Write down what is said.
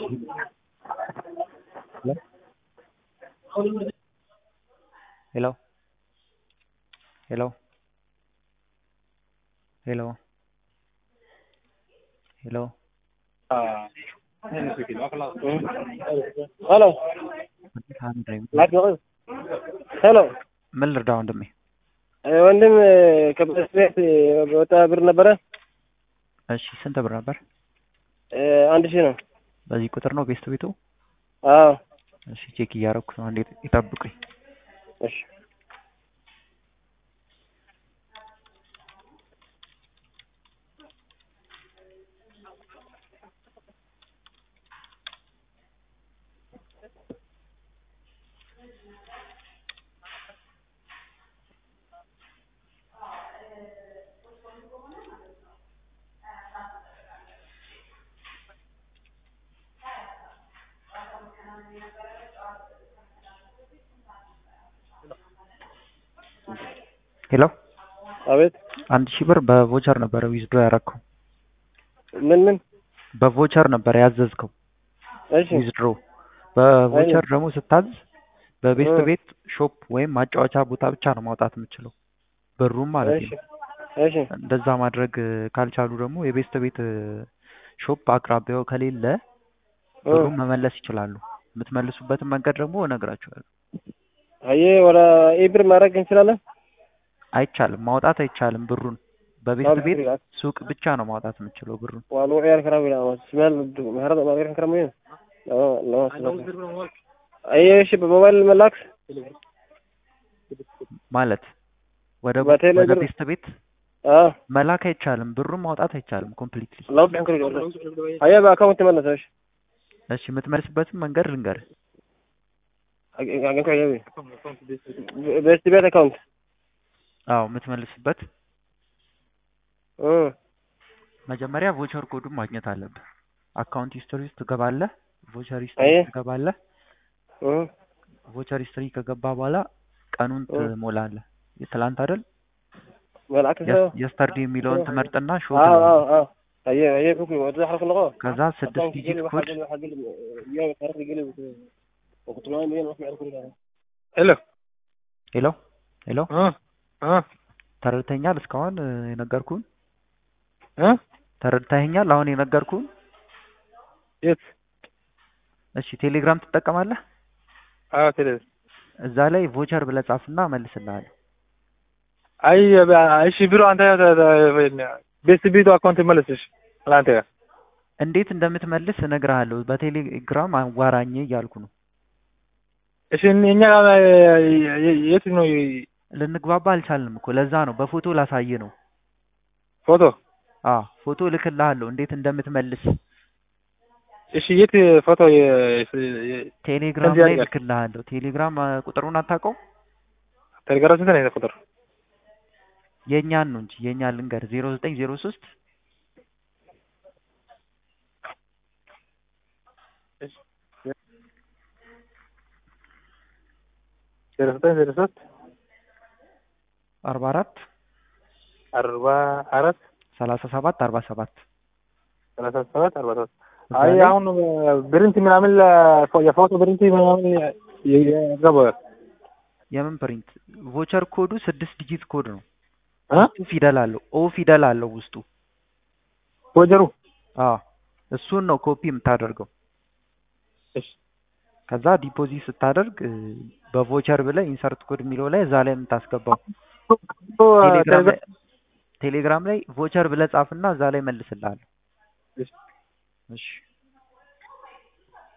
Hello? Hello? Hello? Hello? ሄሎ ሄሎ ምን ልርዳ ወንድሜ? ወንድም ከበስ ቤት በወጣ ብር ነበረ። እሺ ስንት ብር ነበር? አንድ ሺህ ነው። በዚህ ቁጥር ነው ቤስት ቤቱ? አዎ እሺ ቼክ እያደረኩ ነው። አንዴ ይጠብቁኝ። እሺ ሄሎ አቤት አንድ ሺህ ብር በቮቸር ነበረ ዊዝድሮ ያረከው። ምን ምን በቮቸር ነበር ያዘዝከው እሺ ዊዝድሮ። በቮቸር ደግሞ ስታዝ በቤስት እ። ቤት ሾፕ ወይም ማጫወቻ ቦታ ብቻ ነው ማውጣት የምችለው ብሩም ማለት እሺ ነው። እሺ እንደዛ ማድረግ እ, ካልቻሉ ደግሞ የቤስት ቤት እ, ሾፕ አቅራቢያው ከሌለ እ። ብሩን መመለስ ይችላሉ። የምትመልሱበትን መንገድ ደግሞ እነግራችኋለሁ። አየ ወደ ኢብር ማድረግ እንችላለን። አይቻልም፣ ማውጣት አይቻልም። ብሩን በቤስት ቤት ሱቅ ብቻ ነው ማውጣት የምችለው ብሩን። waa lagu ciyaari karaa wiil ama smeel meherada ma ciyaari karaa mayo lama lama aye እሺ በሞባይል መላክ ማለት ወደ በቴሌ ወደ ብር- ቤስት ቤት አዎ መላክ አይቻልም፣ ብሩን ማውጣት አይቻልም ኮምፕሊትሊ። laba bixin karo jecel aye በአካውንት መለሰ እሺ እሺ የምትመልስበትን መንገድ ልንገርህ። አገኝ ከሆነ ቤስት ቤት አካውንት አዎ የምትመልስበት እ መጀመሪያ ቮቸር ኮዱን ማግኘት አለብህ። አካውንት ሂስትሪ ውስጥ ትገባለህ። ቮቸር ሂስትሪ አየ ውስጥ ትገባለህ። እ ቮቸር ሂስትሪ ከገባ በኋላ ቀኑን እ። ትሞላለህ። የትላንት አይደል መልአክ ሰው የስተርዲ የሚለውን ትመርጥና ሾ አዎ ትለዋለህ። አዎ አዎ አየ አየ ኩኩ ወደ ሐርፍ ነው ከዛ ስድስት ዲጂት ኮድ ሄሎ ሄሎ ሄሎ እ እ ተረድተኛል? እስካሁን እ, የነገርኩህን እ ተረድተኸኛል? አሁን የነገርኩህን የት እሺ። ቴሌግራም ትጠቀማለህ? አዎ ቴሌ እዛ ላይ ቮቸር ብለህ ጻፍና እመልስልሃለሁ። አይ እሺ ቢሮ አንተ ቤስት ቢቱ አካውንት መለስሽ ለአንተ ጋር እንዴት እንደምትመልስ እነግርሃለሁ። በቴሌግራም አዋራኝ እያልኩ ነው። እሺ እኛ የት ነው ልንግባባ አልቻልንም እኮ ለዛ ነው በፎቶ ላሳይ ነው። ፎቶ አ ፎቶ እልክልሃለሁ እንዴት እንደምትመልስ እሺ የት ፎቶ ቴሌግራም ከዚህ ላይ ያድርጋል። እልክልሃለሁ። ቴሌግራም አ, ቁጥሩን አታውቀው? ቴሌግራም ስንት ነው ቁጥር የእኛን ነው እንጂ የእኛን ልንገር ዜሮ ዘጠኝ ዜሮ ሶስት ዜሮ ዘጠኝ ዜሮ ሶስት አርባ አራት አርባ አራት ሰላሳ ሰባት አርባ ሰባት ሰላሳ ሰባት አርባ ሰባት እዛ አይ ላይ አሁን ብሪንት ምናምን ለ- የፎቶ ብሪንት ምናምን ገባል የምን ፕሪንት ቮቸር ኮዱ ስድስት ዲጂት ኮድ ነው። እ ውስጡ ፊደል አለው ኦ ፊደል አለው ውስጡ። ፎጀሩ አ እሱን ነው ኮፒ የምታደርገው። እሺ ከዛ ዲፖዚት ስታደርግ እ, በቮቸር ብለህ ኢንሰርት ኮድ የሚለው ላይ እዛ ላይ የምታስገባው ቴሌግራም ላይ ቴሌግራም ላይ ቮቸር ብለህ ጻፍና እዛ ላይ መልስልሃለሁ። እሺ እሺ